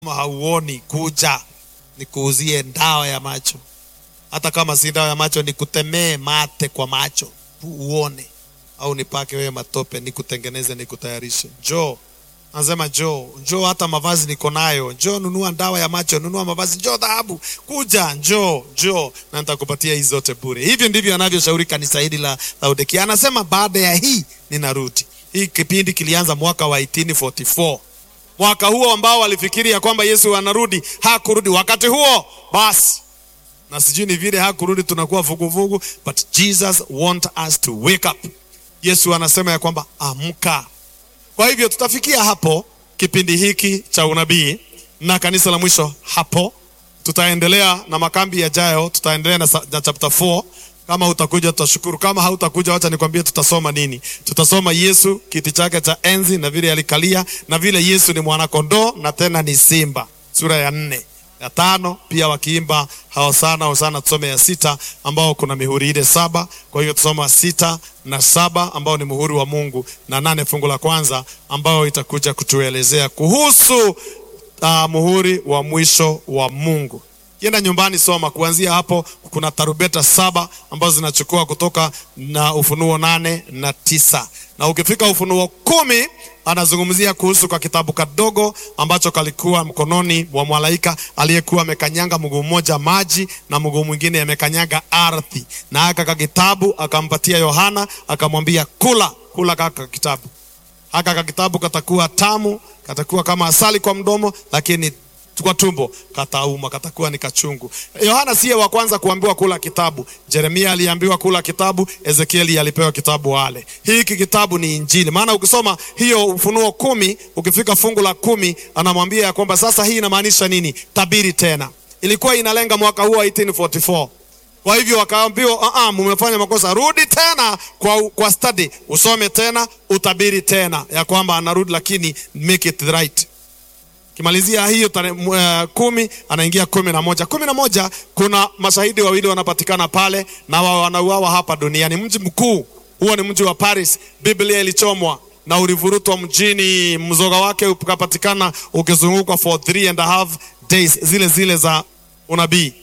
kama hauoni kuja nikuuzie dawa ya macho hata kama si dawa ya macho nikutemee mate kwa macho tu uone au nipake wewe matope nikutengeneze nikutayarishe njoo anasema njoo njoo hata mavazi niko nayo njoo nunua dawa ya macho nunua mavazi njoo dhahabu kuja njoo njoo na nitakupatia hizi zote bure hivyo ndivyo anavyoshauri kanisa hili la laodikia anasema baada ya hii ninarudi hii kipindi kilianza mwaka wa 1844 mwaka huo ambao walifikiri ya kwamba yesu anarudi hakurudi wakati huo basi na sijui ni vile hakurudi tunakuwa vuguvugu but jesus want us to wake up yesu anasema ya kwamba amka kwa hivyo tutafikia hapo kipindi hiki cha unabii na kanisa la mwisho hapo tutaendelea na makambi yajayo tutaendelea na, sa- na chapter 4 kama utakuja tutashukuru kama hautakuja wacha nikwambie tutasoma nini tutasoma yesu kiti chake cha enzi na vile alikalia na vile yesu ni mwanakondoo na tena ni simba sura ya nne ya tano pia wakiimba hosana hosana tusome ya sita ambao kuna mihuri ile saba kwa hiyo tusoma sita na saba ambao ni muhuri wa mungu na nane fungu la kwanza ambayo itakuja kutuelezea kuhusu uh, muhuri wa mwisho wa mungu kienda nyumbani soma kuanzia hapo kuna tarubeta saba ambazo zinachukua kutoka na ufunuo nane na tisa na ukifika ufunuo kumi anazungumzia kuhusu kwa kitabu kadogo ambacho kalikuwa mkononi mwa malaika aliyekuwa amekanyanga mguu mmoja maji na mguu mwingine amekanyanga ardhi na aka kakitabu akampatia yohana akamwambia kula kula kaka kitabu haka kakitabu katakuwa tamu katakuwa kama asali kwa mdomo lakini kwa tumbo katauma katakuwa ni kachungu yohana siye wa kwanza kuambiwa kula kitabu jeremia aliambiwa kula kitabu ezekieli alipewa kitabu ale hiki kitabu ni injili maana ukisoma hiyo ufunuo kumi ukifika fungu la kumi anamwambia ya kwamba sasa hii inamaanisha nini tabiri tena ilikuwa inalenga mwaka huu wa 1844 kwa hivyo wakaambiwa uh-uh, mumefanya makosa rudi tena kwa, kwa study usome tena utabiri tena ya kwamba anarudi lakini make it right kimalizia hiyo tare, uh, kumi anaingia kumi na moja kumi na moja kuna mashahidi wawili wanapatikana pale na wa- wanauawa hapa duniani mji mkuu huo ni mji wa paris biblia ilichomwa na ulivurutwa mjini mzoga wake ukapatikana ukizungukwa for three and a half days zile zile za unabii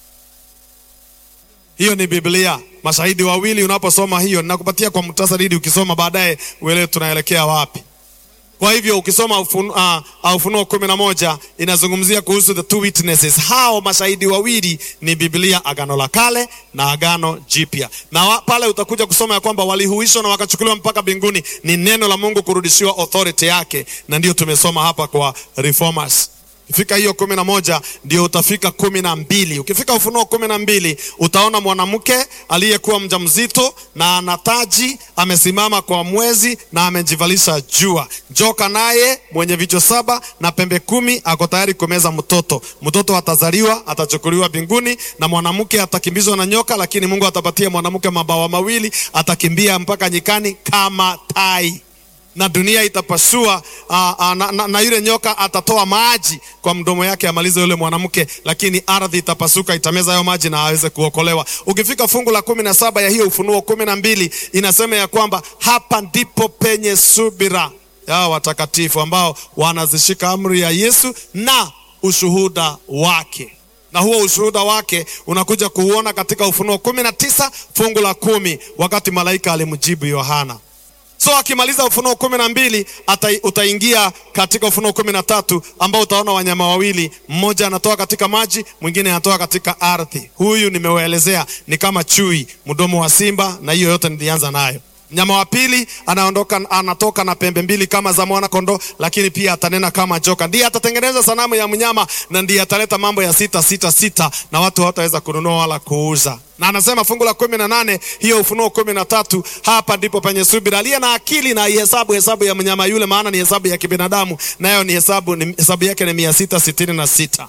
hiyo ni biblia mashahidi wawili unaposoma hiyo ninakupatia kwa muhtasari ili ukisoma baadaye uelewe tunaelekea wapi kwa hivyo ukisoma ufunuo uh, ufunuo kumi na moja inazungumzia kuhusu the two witnesses hao mashahidi wawili ni biblia agano la kale na agano jipya na wa, pale utakuja kusoma ya kwamba walihuishwa na wakachukuliwa mpaka mbinguni ni neno la mungu kurudishiwa authority yake na ndio tumesoma hapa kwa reformers ukifika hiyo kumi na moja ndio utafika kumi na mbili ukifika ufunuo kumi na mbili utaona mwanamke aliyekuwa mja mzito na ana taji amesimama kwa mwezi na amejivalisha jua joka naye mwenye vichwa saba na pembe kumi ako tayari kumeza mtoto mtoto atazaliwa atachukuliwa mbinguni na mwanamke atakimbizwa na nyoka lakini mungu atapatia mwanamke mabawa mawili atakimbia mpaka nyikani kama tai na dunia itapasua uh, uh, na, na, na yule nyoka atatoa maji kwa mdomo yake amalize yule mwanamke lakini ardhi itapasuka itameza hayo maji na aweze kuokolewa ukifika fungu la kumi na saba ya hiyo ufunuo kumi na mbili inasema ya kwamba hapa ndipo penye subira ya watakatifu ambao wanazishika amri ya yesu na ushuhuda wake na huo ushuhuda wake unakuja kuuona katika ufunuo kumi na tisa fungu la kumi wakati malaika alimjibu yohana so akimaliza ufunuo kumi na mbili ata- utaingia katika ufunuo kumi na tatu ambao utaona wanyama wawili mmoja anatoka katika maji mwingine anatoka katika ardhi huyu nimewaelezea ni kama chui mdomo wa simba na hiyo yote nilianza nayo mnyama wa pili anaondoka anatoka na pembe mbili kama za mwana kondoo lakini pia atanena kama joka ndiye atatengeneza sanamu ya mnyama na ndiye ataleta mambo ya sita sita sita na watu hawataweza kununua wala kuuza na anasema fungu la kumi na nane hiyo ufunuo kumi na tatu hapa ndipo penye subira aliye na akili na ihesabu hesabu ya mnyama yule maana ni hesabu ya kibinadamu nayo ni hesabu ni, hesabu yake ni mia sita sitini na sita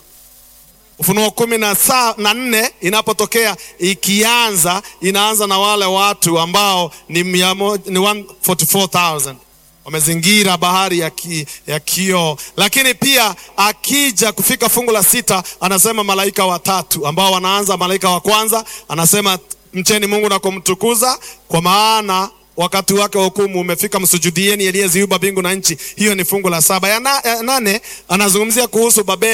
ufunuo kumi na saa na nne inapotokea ikianza inaanza na wale watu ambao ni, mia mo- ni 144,000 wamezingira bahari ya, ki, ya kioo lakini pia akija kufika fungu la sita anasema malaika watatu ambao wanaanza malaika wa kwanza anasema mcheni mungu na kumtukuza kwa maana wakati wake wa hukumu umefika, msujudieni aliyeziumba mbingu na nchi. Hiyo ni fungu la saba. Ya, na, ya nane anazungumzia kuhusu Babeli.